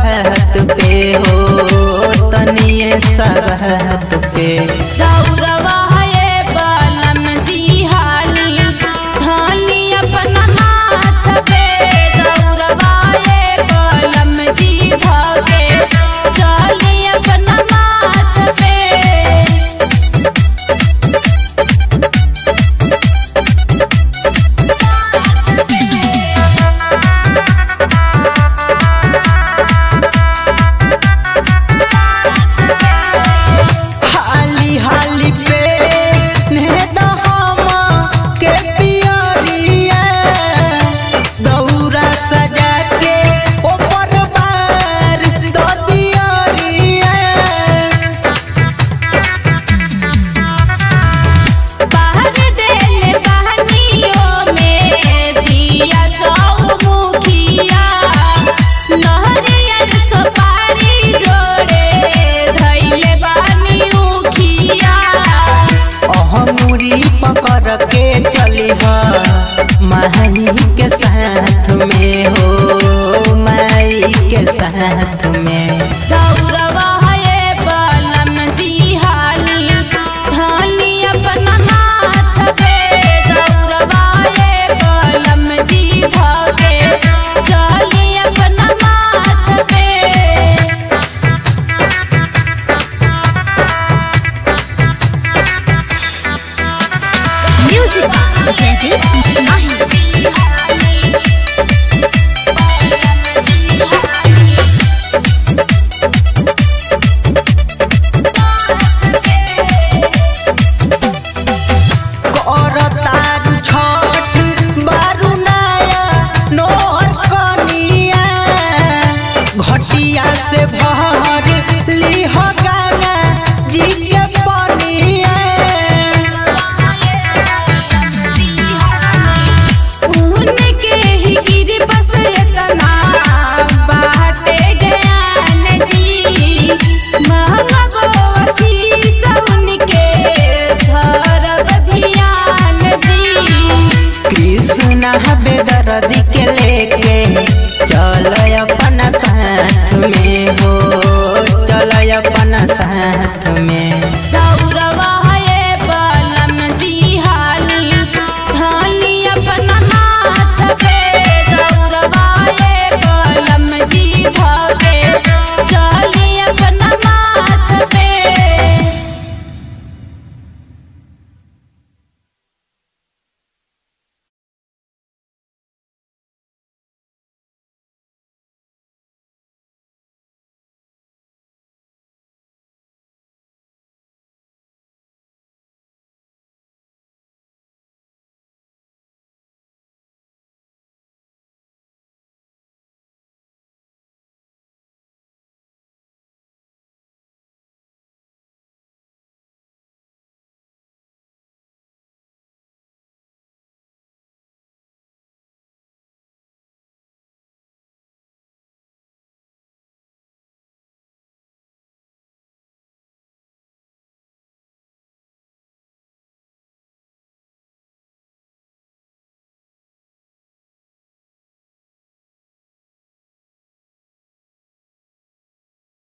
बात पे हो तनिए सरहत पे दौरवा है बलम जी हाली धानी अपना हाथ पे दौरवा है बलम जी धागे चाली अपना माथ पे हाली हाली पे नेता हम के पियरिया दौरा सजा के ऊपर बार दो दियरिया बाहर देले बहनियों में दिया जाऊ मुखिया नहरियर सुपारी जोड़े धैले बानी उखिया अहमुरी पकड़ के चली माही के साथ में हो माई के साथ में दौरवा है बलम जी हाली धानी अपना हाथ पे दौरवा है बलम जी धागे चाली अपना माथ पे Music Gadget Mahi करतारू छठ बारू नया नोर कनिया घटिया से भर लिह गाना जी के पनिया उनके ही गिरी बस इतना बाटे ज्ञान जी महंगा बसी उनके धरब ध्यान जी कृष्ण बेद